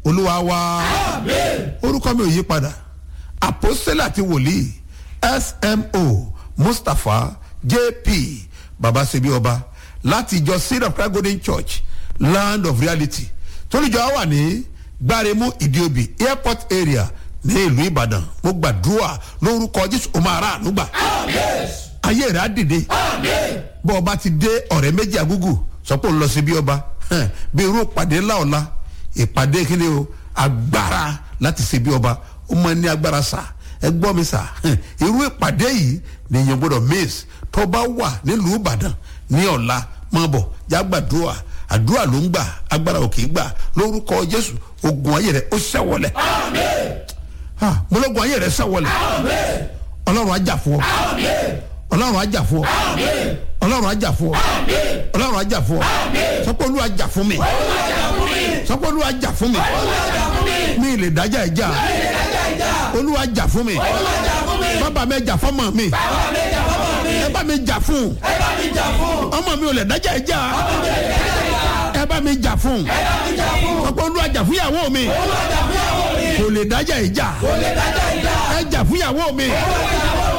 olúwa wa orúkọ mi ò yí padà àpòsílẹ̀ àti wòlíì smo mustapha jp babasebi ọba láti ìjọ seed of christ golden church land of reality toríjọ wà ní gbáremú ìdíobì airport area ní ìlú ìbàdàn mo gbàdúrà lórúkọ jésù o máa rà ànúgbà ayé rẹ̀ á dìde bọ́ ọba ti dé ọ̀rẹ́ méjì agúgù sọ pé òun lọ sí bí ọba bí irú ìpàdé ńlá ọ̀la ìpàdé kíni o agbára láti ṣe bí ọba ó máa ní agbára sà ẹ gbọ́ mi sà irú ìpàdé yìí nìyẹn gbọ́dọ̀ miss tó bá wà nílùú ìbàdàn ní ọ̀la máa bọ̀ jágbàdúrà àdúrà ló ń gbà agbára òkè gbà lórúkọ jésù ogun ayé rẹ ó ṣẹ́wọlẹ̀ mọlọ́gun ayé rẹ ṣẹ́wọlẹ̀ ọlọ́run ajá fún ọ ọlọ́run ajá fún ọ ọlọ́run ajá fún ọ ọlọ́run ajá fún ọ sọpọ́ olú ajá fún mi sọpọ́ olú ajá fún mi mi lè dájà ìjà olú ajá fún mi bàbá mi jà fọmọ mi ẹ bá mi jà fún ọmọ mi ò lè dájà ìjà ẹ bá mi jà fún sọpọ́ olú ajá fún ìyàwó mi kò lè dájà ìjà ẹ jà fún ìyàwó mi